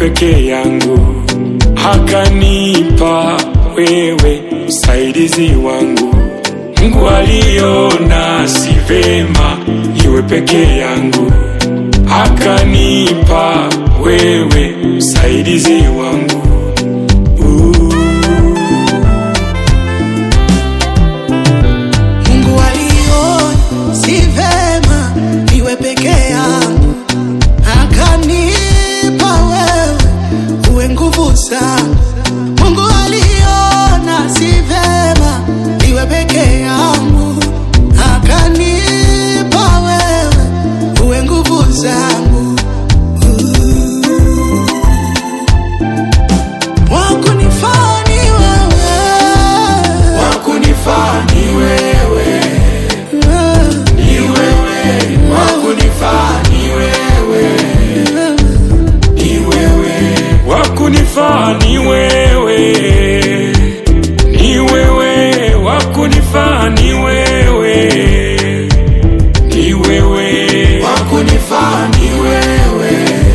peke yangu, akanipa wewe msaidizi wangu. Mungu aliona si vema iwe peke yangu, akanipa wewe msaidizi wangu. Uh. Mungu aliona si vema niwe peke yangu, akanipa wewe uwe nguvu zangu. Mungu aliona si vema niwe peke yangu, akanipa wewe uwe nguvu zangu. Wakunifaa ni wewe. Wakunifaa ni wewe, ni wewe, wakunifaa ni wewe, ni wewe, wakunifaa ni wewe, ni wewe, wakunifaa ni wewe, ni wewe, wakunifaa ni wewe,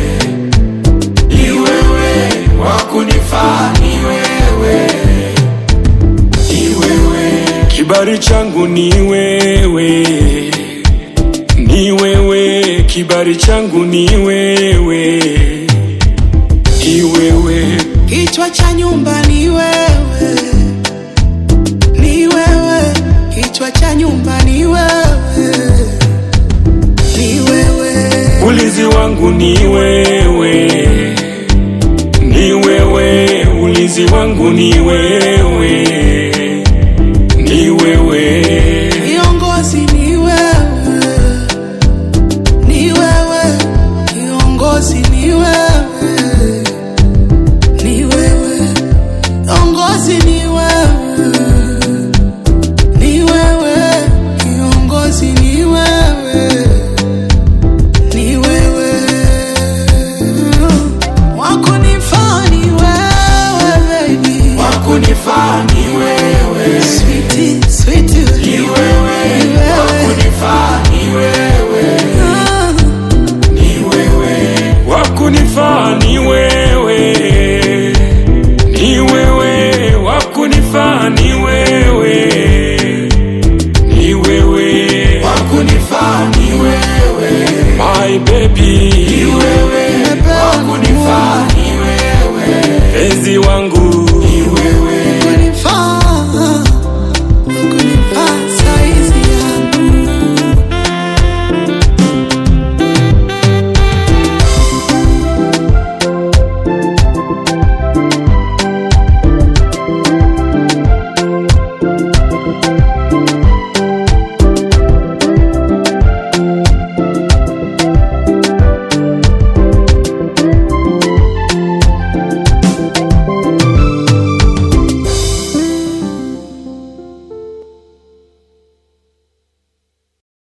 ni wewe, wakunifaa ni wewe ni wewe, kibali changu ni wewe, ni wewe, kibali changu ni wewe, ni wewe, Kichwa cha nyumba ni wewe, ni wewe. Kichwa cha nyumba ni wewe, ni wewe. ulinzi wangu ni wewe, ni wewe, ulinzi wangu ni wewe,